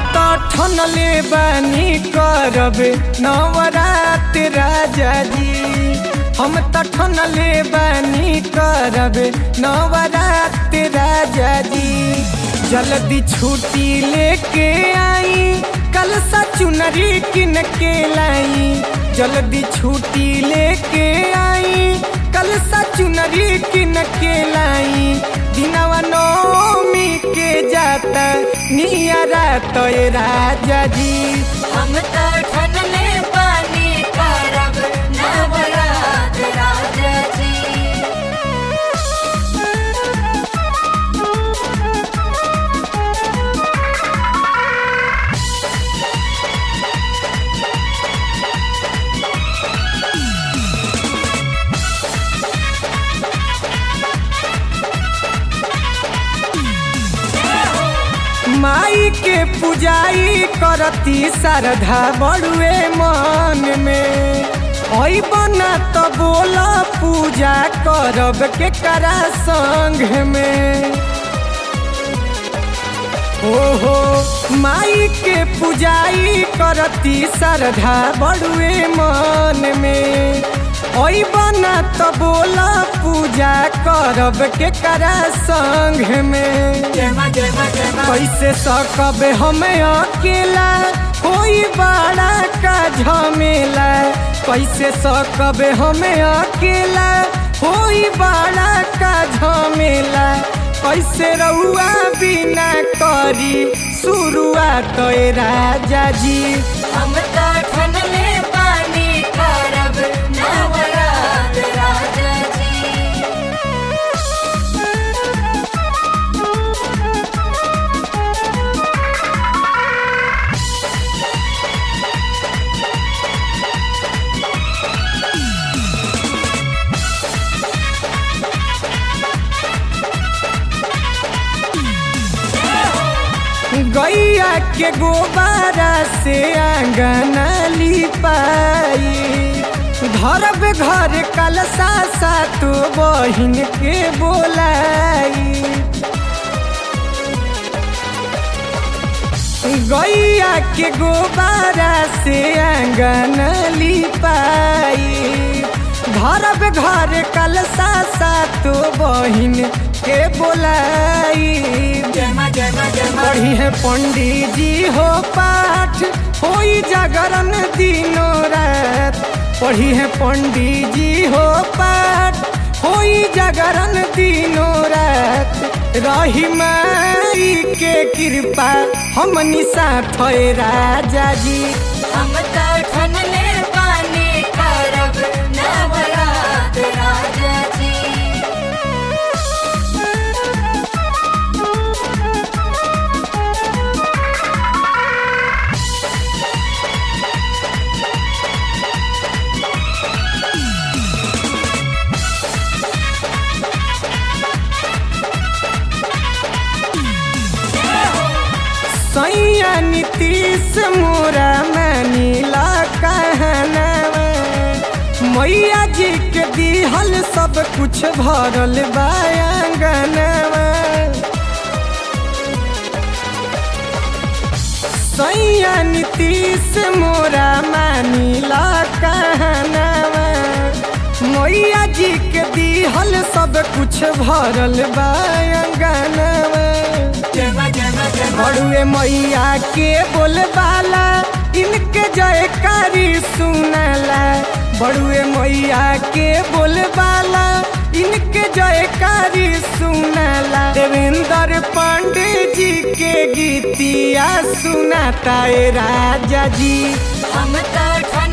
तो ठनले बानी करब नवरात राजा जी हम तो ठनले बानी करब नवरात राजा जी जल्दी छुट्टी लेके आई कल सा चुनरी किन के लाई जल्दी छुट्टी लेके आई कल सा चुनरी किन के लाई दिनवा नौमी के जाता नियरा तो राजा जी हम तो ठनले पानी करब नवरात राजा जी माई के पुजाई करती श्रद्धा बड़ुए मन में ओई बना तो बोला पूजा करब के करा संग में ओहो माई के पुजाई करती श्रद्धा बड़ुए मन में ओई बना तो बोला पूजा करब के करा संग में जय मां जय मां जय मां कैसे सकब हम अकेला कोई बड़ा का झमेला कैसे सकब हम अकेला कोई बड़ा का झमेला कैसे रउआ बिना करी शुरुआत तो राजा जी हम तो ठनले पानी करब नवरात राजा जी गैया के गोबारा से आंगन लिपाई धरब घर कलसा सातो बहिन के बोलाई गैया के गोबारा से आंगन लिपाई धरब घर कलसा सातो बहिन के बोलाई जय मां जय मां जय मां पढ़ी है पंडित जी हो पाठ होई जागरण दिनों रात पढ़ी है पंडित जी हो पाठ होई जागरण दिनों रात रही माई के कृपा हमनी साथ है राजा जी हम तो ठनले पानी करब नवरात राजा जी सैया नीतीश मोरा मानीला कहनवा मैया जी के दिहल सब कुछ भरल बायांगनवा सैया नीतीश मोरा मानीला कहनवा मैया जी के दिहल सब कुछ भरल बायांगनवा जय मां जय मां जय मां बड़ुए मैया के बोलबाला इनके जयकारी सुनला बड़ुए मैया के बोलबाला इनके जयकारी सुनला देवेंद्र पांडे जी के गीतिया सुनाता ए राजा जी हम तो ठन